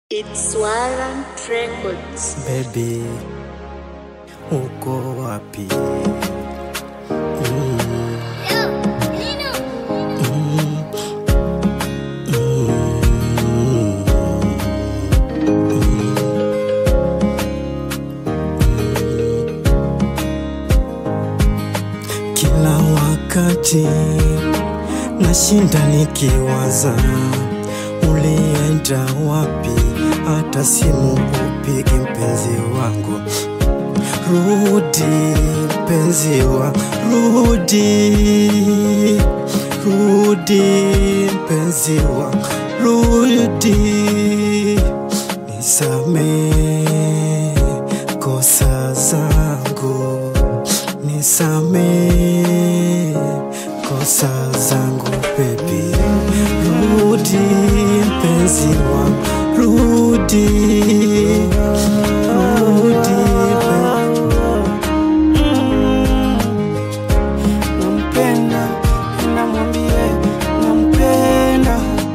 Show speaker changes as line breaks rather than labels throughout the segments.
It's Warrant Records.
Baby, uko wapi? Kila wakati nashinda nikiwaza ulienda wapi, hata simu upigi mpenzi wangu. Rudi mpenzi wa rudi, rudi mpenzi wa rudi, nisamee kosa zangu, nisamee kosa zangu baby, rudi mpenzi wa rudi, rudi baby.
nampenda namwambie nampenda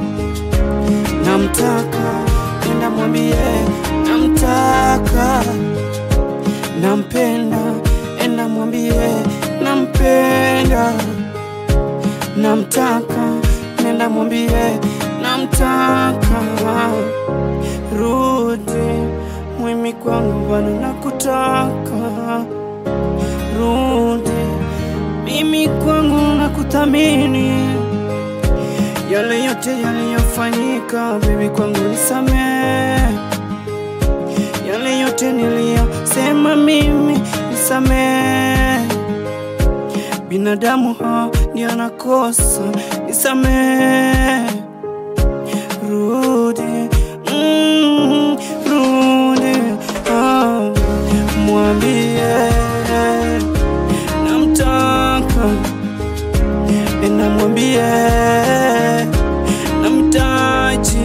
namtaka enda mwambie namtaka nampenda enda mwambie nampenda namtaka nenda mwambie namtaka rudi mwimi kwangu bana nakutaka rudi mimi kwangu nakuthamini yale yote yaliyofanyika bibi kwangu nisamee yale yote niliyosema mimi nisamee binadamu ha ndio anakosa nisamee rudi mm, rudi ah, mwambie namtaka ena mwambie namtaji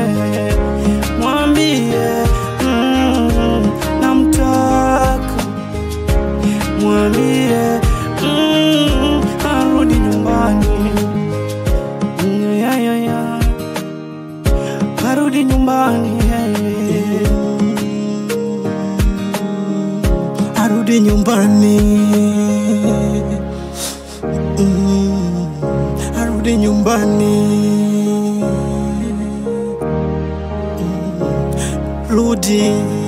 mwambie mm, namtaka mwambie mm, arudi nyumbani Mm, ya, ya, ya. arudi nyumbani
arudi nyumbani mm, arudi nyumbani mm, rudi